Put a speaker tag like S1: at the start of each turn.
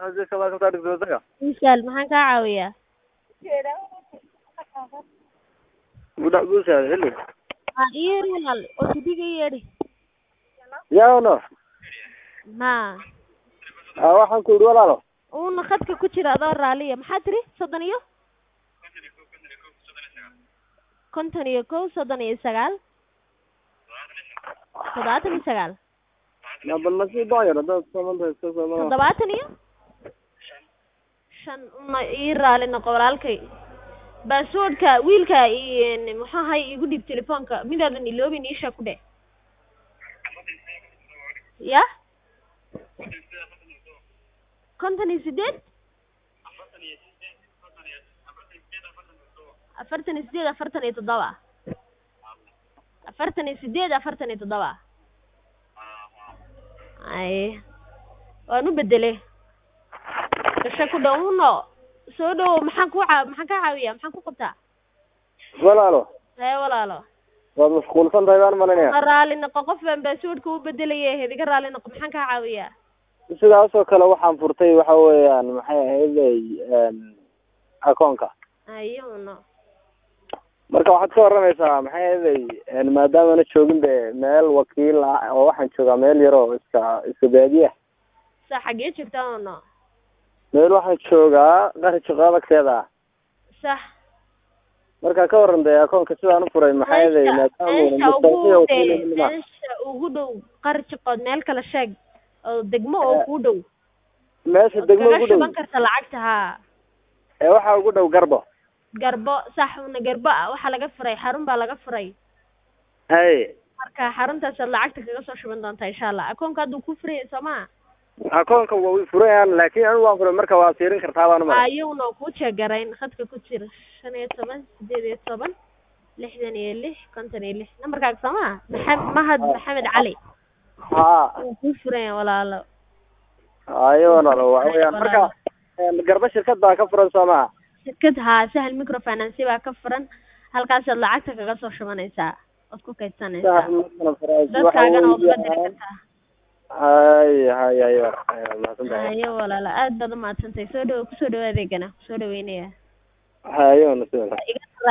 S1: xajiska baa ka dhigtay wadanka
S2: Misaal maxaan kaa caawiyaa?
S1: guda guusha xilli
S2: Ha ii yeedhi walaal oo tidiga ii yeedhi.
S1: yaano
S2: Ma
S1: ah waxaan ku yidhi walaalo
S2: uuna khadka ku jira adoo raaliya maxaa tiri soddon iyo konton iyo kow soddon iyo sagaal toddobaatan iyo sagaal
S1: ma bal nasiib baan yar haddaad soomanta iska sooma
S2: toddobaatan iyo shan una ii raali noqo walaalkay baaswoodhka wiilka i muxuu ahay igu dhiib telefoonka midaadan iloobin iisha ku dheh ya konton iyo sideed afartan iyo sideed afartan iyo toddoba afartan iyo sideed afartan iyo toddoba ay waan u bedele gasho ku dhow uno soo dhowo maxaan ku caa maxaan kaa caawiyaa maxaan ku qabtaa
S1: walaalo
S2: hee walaalo
S1: waad mashquulsan tahay baan malinaya
S2: ma raali noqo qof baan baaswoodhka u bedelaya ahayd iga raali noqo maxaan kaa caawiyaa
S1: sidaasoo kale waxaan furtay waxa weeyaan maxay ahaydey akoonka
S2: ayo uno
S1: marka waxaad ka waramaysaa maxay ahaydey maadaamana joogin be meel wakiil ah oo waxaan joogaa meel yar oo iska iska baadiya
S2: sa xaggee joogtaa uno
S1: meel waxaan joogaa qari shaqaadagteeda ah
S2: sax
S1: marka ka waran dee akoonka sidaan u furay maxay ahaydey
S2: meesha meesha ugu dee meesha ugu dhow qari jiqood meel kale sheeg oo degmo oo kuu dhow
S1: meesha
S2: ood
S1: degmo
S2: kaga
S1: ugu dhow
S2: shuban karta lacagta haa
S1: ee waxaa ugu dhow garbo
S2: garbo sax una garbo ah waxaa laga furay xarun baa laga furay
S1: hay
S2: marka xaruntaasaad lacagta kaga soo shuban doontaa insha allah akoonka hadduu ku furaya soo maa
S1: akoonka waa furayaan laakiin anigu waan furay marka waa fiirin kartaa baan umar
S2: ayuuna kuu jeegarayn khadka ku jira shan iyo toban sideed iyo toban lixdan iyo lix konton iyo lix nambarkaaga soo maa maxa mahad maxamed cali
S1: haa
S2: wuu kuu furaya walaalo
S1: ayo walaalo waxa weeyaan marka garbo shirkad baa ka furan soo maha
S2: shirkad haa sahal microfinance baa ka furan halkaasaad lacagta kaga soo shubanaysaa ood ku kaydsanaysaa dadkaagana ood uga diri kartaa
S1: hay hay hay mahadsan tahay
S2: ayo walaalo aad baad umahadsantahay soo dhawo kusoo dhawo adeegana kusoo dhaweynaya
S1: hayo nasiib
S2: iga